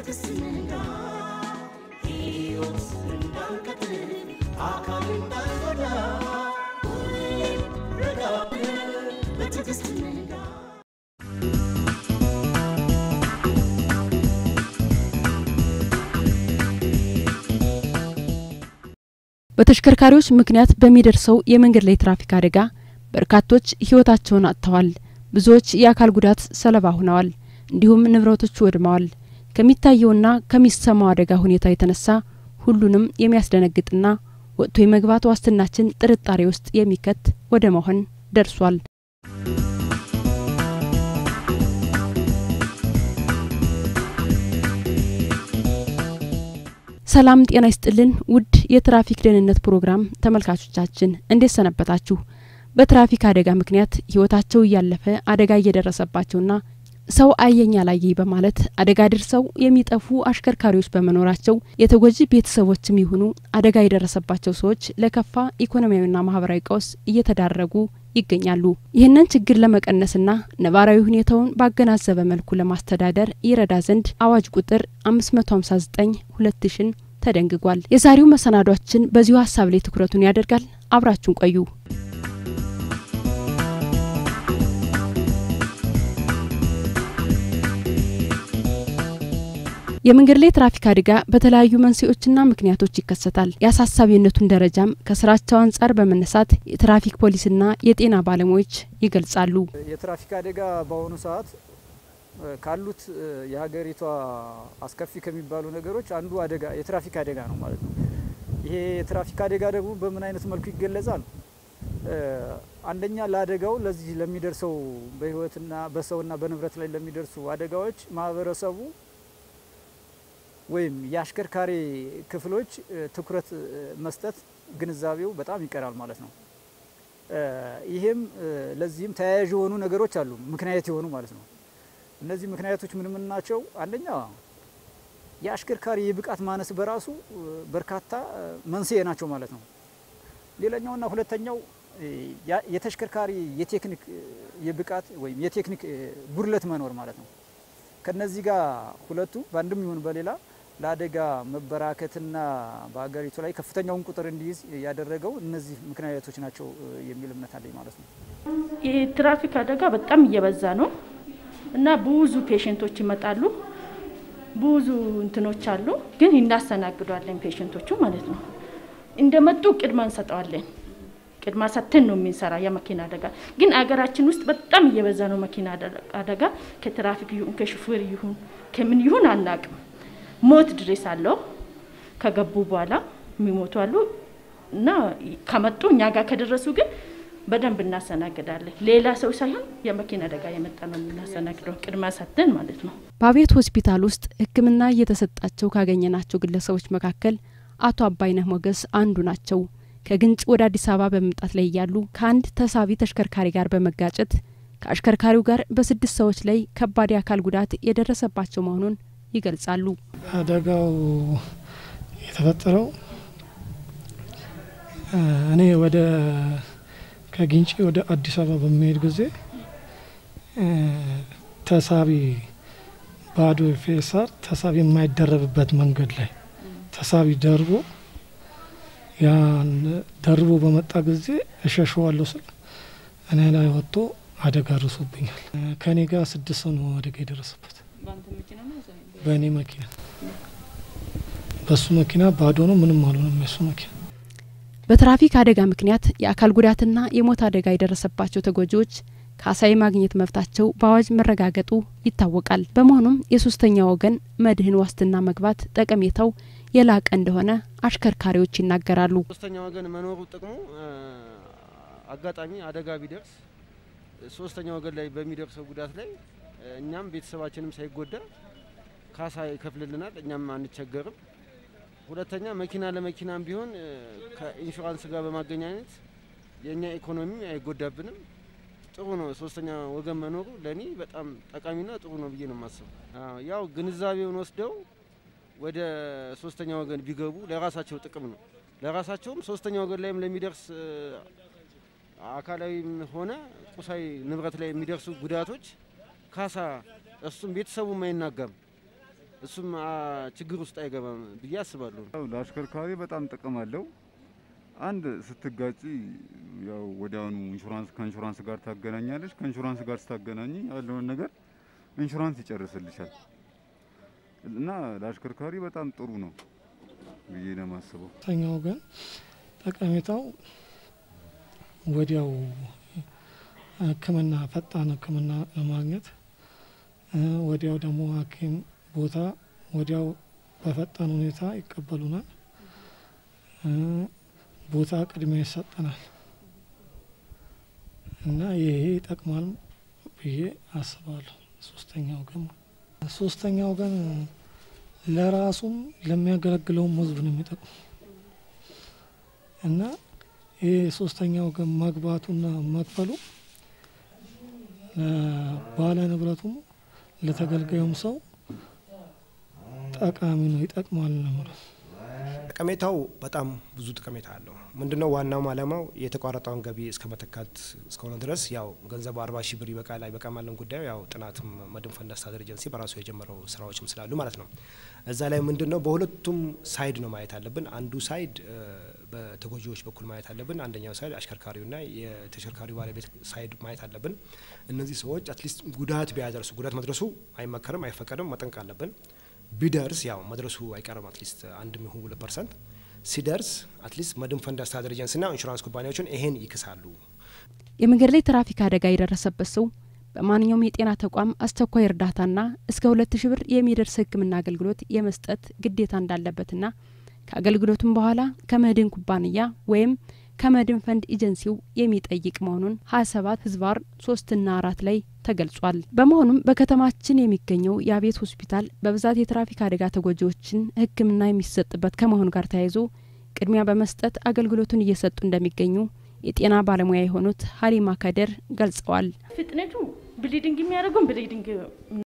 በትዕግስት ንዳ ሕይወት እንዳንቀጥል አካል እንዳንጎዳ ሁሌም ረጋ ብለን በትዕግስት ንዳ በተሽከርካሪዎች ምክንያት በሚደርሰው የመንገድ ላይ ትራፊክ አደጋ በርካቶች ሕይወታቸውን አጥተዋል። ብዙዎች የአካል ጉዳት ሰለባ ሆነዋል። እንዲሁም ንብረቶች ወድመዋል። ከሚታየውና ከሚሰማው አደጋ ሁኔታ የተነሳ ሁሉንም የሚያስደነግጥና ወጥቶ የመግባት ዋስትናችን ጥርጣሬ ውስጥ የሚከት ወደ መሆን ደርሷል። ሰላም ጤና ይስጥልን ውድ የትራፊክ ደህንነት ፕሮግራም ተመልካቾቻችን እንዴት ሰነበታችሁ? በትራፊክ አደጋ ምክንያት ህይወታቸው እያለፈ አደጋ እየደረሰባቸውና ሰው አየኝ አላየኝ በማለት አደጋ ደርሰው የሚጠፉ አሽከርካሪዎች በመኖራቸው የተጎጂ ቤተሰቦችም ይሁኑ አደጋ የደረሰባቸው ሰዎች ለከፋ ኢኮኖሚያዊና ማህበራዊ ቀውስ እየተዳረጉ ይገኛሉ። ይህንን ችግር ለመቀነስና ነባራዊ ሁኔታውን ባገናዘበ መልኩ ለማስተዳደር ይረዳ ዘንድ አዋጅ ቁጥር 559 2000 ተደንግጓል። የዛሬው መሰናዷችን በዚሁ ሀሳብ ላይ ትኩረቱን ያደርጋል። አብራችሁን ቆዩ። የመንገድ ላይ ትራፊክ አደጋ በተለያዩ መንስኤዎችና ምክንያቶች ይከሰታል። የአሳሳቢነቱን ደረጃም ከስራቸው አንጻር በመነሳት የትራፊክ ፖሊስና የጤና ባለሙያዎች ይገልጻሉ። የትራፊክ አደጋ በአሁኑ ሰዓት ካሉት የሀገሪቷ አስከፊ ከሚባሉ ነገሮች አንዱ አደጋ የትራፊክ አደጋ ነው ማለት ነው። ይሄ የትራፊክ አደጋ ደግሞ በምን አይነት መልኩ ይገለጻል? አንደኛ ለአደጋው ለዚህ ለሚደርሰው በህይወትና በሰውና በንብረት ላይ ለሚደርሱ አደጋዎች ማህበረሰቡ ወይም የአሽከርካሪ ክፍሎች ትኩረት መስጠት ግንዛቤው በጣም ይቀራል ማለት ነው። ይህም ለዚህም ተያያዥ የሆኑ ነገሮች አሉ፣ ምክንያት የሆኑ ማለት ነው። እነዚህ ምክንያቶች ምን ምን ናቸው? አንደኛ የአሽከርካሪ የብቃት ማነስ በራሱ በርካታ መንስኤ ናቸው ማለት ነው። ሌላኛውና ሁለተኛው የተሽከርካሪ የቴክኒክ የብቃት ወይም የቴክኒክ ጉድለት መኖር ማለት ነው። ከነዚህ ጋር ሁለቱ በአንድም ይሁን በሌላ ለአደጋ መበራከትና በሀገሪቱ ላይ ከፍተኛውን ቁጥር እንዲይዝ ያደረገው እነዚህ ምክንያቶች ናቸው የሚል እምነት አለኝ ማለት ነው። የትራፊክ አደጋ በጣም እየበዛ ነው እና ብዙ ፔሽንቶች ይመጣሉ። ብዙ እንትኖች አሉ፣ ግን እናስተናግዷለን ፔሽንቶቹ ማለት ነው። እንደመጡ ቅድማ እንሰጠዋለን። ቅድማ ሰተን ነው የምንሰራ የመኪና አደጋ። ግን አገራችን ውስጥ በጣም እየበዛ ነው መኪና አደጋ። ከትራፊክ ይሁን ከሹፌር ይሁን ከምን ይሁን አናቅም። ሞት ድረስ አለው። ከገቡ በኋላ የሚሞቱ አሉ እና ከመጡ እኛ ጋር ከደረሱ ግን በደንብ እናስተናግዳለን። ሌላ ሰው ሳይሆን የመኪና አደጋ የመጣ ነው የምናስተናግደው ቅድማ ሰተን ማለት ነው። በአቤት ሆስፒታል ውስጥ ሕክምና እየተሰጣቸው ካገኘናቸው ግለሰቦች መካከል አቶ አባይነህ ሞገስ አንዱ ናቸው። ከግንጭ ወደ አዲስ አበባ በመምጣት ላይ እያሉ ከአንድ ተሳቢ ተሽከርካሪ ጋር በመጋጨት ከአሽከርካሪው ጋር በስድስት ሰዎች ላይ ከባድ የአካል ጉዳት የደረሰባቸው መሆኑን ይገልጻሉ። አደጋው የተፈጠረው እኔ ወደ ከግንጪ ወደ አዲስ አበባ በሚሄድ ጊዜ ተሳቢ ባዶ ፌሳር ተሳቢ የማይደረብበት መንገድ ላይ ተሳቢ ደርቦ ያን ደርቦ በመጣ ጊዜ እሸሸዋለሁ ስል እኔ ላይ ወጥቶ አደጋ ደርሶብኛል። ከእኔ ጋር ስድስት ሰው ነው አደጋ የደረሰበት በእኔ መኪና። በሱ መኪና ባዶ ነው፣ ምንም አልሆነም የሱ መኪና። በትራፊክ አደጋ ምክንያት የአካል ጉዳትና የሞት አደጋ የደረሰባቸው ተጎጂዎች ካሳ የማግኘት መብታቸው በአዋጅ መረጋገጡ ይታወቃል። በመሆኑም የሶስተኛ ወገን መድህን ዋስትና መግባት ጠቀሜታው የላቀ እንደሆነ አሽከርካሪዎች ይናገራሉ። ሶስተኛ ወገን መኖሩ ጥቅሙ አጋጣሚ አደጋ ቢደርስ ሶስተኛ ወገን ላይ በሚደርሰው ጉዳት ላይ እኛም ቤተሰባችንም ሳይጎዳ ካሳ ይከፍልልናል፣ እኛም አንቸገርም። ሁለተኛ መኪና ለመኪናም ቢሆን ከኢንሹራንስ ጋር በማገናኘት የእኛ ኢኮኖሚ አይጎዳብንም። ጥሩ ነው። ሶስተኛ ወገን መኖሩ ለእኔ በጣም ጠቃሚና ጥሩ ነው ብዬ ነው የማስበው። ያው ግንዛቤውን ወስደው ወደ ሶስተኛ ወገን ቢገቡ ለራሳቸው ጥቅም ነው። ለራሳቸውም ሶስተኛ ወገን ላይም ለሚደርስ አካላዊም ሆነ ቁሳዊ ንብረት ላይ የሚደርሱ ጉዳቶች ካሳ እሱም ቤተሰቡም አይናጋም። እሱም አ፣ ችግር ውስጥ አይገባም ብዬ አስባለሁ። ያው ለአሽከርካሪ በጣም ጥቅም አለው። አንድ ስትጋጪ ያው ወዲያውኑ ኢንሹራንስ ከኢንሹራንስ ጋር ታገናኛለች። ከኢንሹራንስ ጋር ስታገናኝ ያለውን ነገር ኢንሹራንስ ይጨርስልሻል እና ለአሽከርካሪ በጣም ጥሩ ነው ብዬ ነው የማስበው። ሁለተኛው ግን ጠቀሜታው ወዲያው ሕክምና ፈጣን ሕክምና ለማግኘት እ፣ ወዲያው ደግሞ ሐኪም ቦታ ወዲያው በፈጣን ሁኔታ ይቀበሉናል። እ፣ ቦታ ቅድሚያ ይሰጠናል እና ይሄ ይጠቅማል ብዬ አስባለሁ። ሶስተኛው ግን ሶስተኛው ግን ለራሱም ለሚያገለግለውም ህዝብ ነው የሚጠቅሙ እና ይህ ሶስተኛው ግን መግባቱና መክፈሉ ባለ ንብረቱም ለተገልጋዩም ሰው ጠቃሚ ነው፣ ይጠቅማል ነው የምለው። ጠቀሜታው በጣም ብዙ ጠቀሜታ አለው። ምንድነው ዋናውም አላማው የተቋረጠውን ገቢ እስከ መተካት እስከሆነ ድረስ ያው ገንዘቡ አርባ ሺህ ብር ይበቃል አይበቃም ያለን ጉዳዩ ያው ጥናትም መድን ፈንድ አስተዳደር ኤጀንሲ በራሱ የጀመረው ስራዎችም ስላሉ ማለት ነው። እዛ ላይ ምንድነው በሁለቱም ሳይድ ነው ማየት አለብን። አንዱ ሳይድ እ፣ በተጎጂዎች በኩል ማየት አለብን። አንደኛው ሳይድ አሽከርካሪውና የተሽከርካሪው ባለቤት ሳይድ ማየት አለብን። እነዚህ ሰዎች አትሊስት ጉዳት ቢያደርሱ ጉዳት መድረሱ አይመከርም፣ አይፈቀድም፣ መጠንቅ አለብን። ቢደርስ ያው መድረሱ አይቀርም። አትሊስት አንድ ሚሆን ሁለት ፐርሰንት ሲደርስ አትሊስት መድን ፈንድ አስተዳደር ኤጀንሲና ኢንሹራንስ ኩባንያዎችን ይሄን ይክሳሉ። የመንገድ ላይ ትራፊክ አደጋ የደረሰበት ሰው በማንኛውም የጤና ተቋም አስቸኳይ እርዳታና እስከ ሁለት ሺ ብር የሚደርስ ሕክምና አገልግሎት የመስጠት ግዴታ እንዳለበትና ከአገልግሎቱም በኋላ ከመድን ኩባንያ ወይም ከመድን ፈንድ ኤጀንሲው የሚጠይቅ መሆኑን ሀያ ሰባት ህዝባር ሶስትና አራት ላይ ተገልጿል። በመሆኑም በከተማችን የሚገኘው የአቤት ሆስፒታል በብዛት የትራፊክ አደጋ ተጎጂዎችን ሕክምና የሚሰጥበት ከመሆኑ ጋር ተያይዞ ቅድሚያ በመስጠት አገልግሎቱን እየሰጡ እንደሚገኙ የጤና ባለሙያ የሆኑት ሀሊማ ከደር ገልጸዋል። ፍጥነቱ ብሊዲንግ የሚያደርጉን ብሊዲንግ